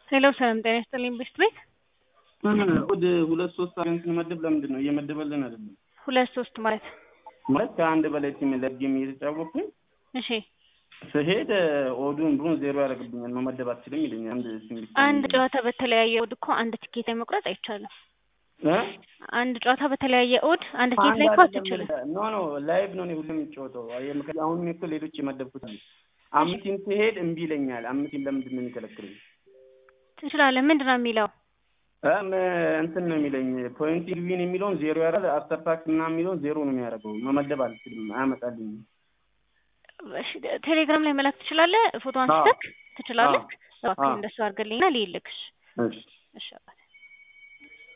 ሄሎ ሰላም ጤና ይስጥልኝ ቤስት ቤት ወደ ሁለት ሶስት አገን ስንመድብ ለምንድን ነው እየመደበልን አይደለም? ሁለት ሶስት ማለት ማለት ከአንድ በላይ ቲም ለጌም እየተጫወኩኝ እሺ ስሄድ ኦዱን ብሩን ዜሮ ያደርግብኛል። መመደብ አትችልም ይለኛል። አንድ ሲም ብቻ አንድ ጨዋታ በተለያየ ኦድ እኮ አንድ ትኬት ላይ መቁረጥ አይቻልም። እ? አንድ ጨዋታ በተለያየ ኦድ አንድ ትኬት አንድ ላይ እኮ አይደለም አትችልም። ኖ ኖ ላይቭ ነው እኔ ሁሉም የሚጫወተው። አየህ፣ ምክንያቱም አሁን እኔ እኮ ሌሎች የመደብኩት አለ። አምስት ቲም ሲሄድ እምቢ ይለኛል። አምስት ቲም ለምንድን ነው የሚከለክሉኝ? ትችላለህ። ምንድን ነው የሚለው? እም እንትን ነው የሚለኝ ፖይንት ዊን የሚለውን ዜሮ ያደርጋል። አፍተር ታክስ ምናምን የሚለውን ዜሮ ነው የሚያደርገው። መመደብ አልችልም፣ አያመጣልኝም። እሺ፣ ቴሌግራም ላይ መላክ ትችላለህ። ፎቶ አዎ። አንስተህ ትችላለህ። አዎ። እባክህ አዎ። እንደሱ አድርገልኝና ልይልክሽ። እሺ እሺ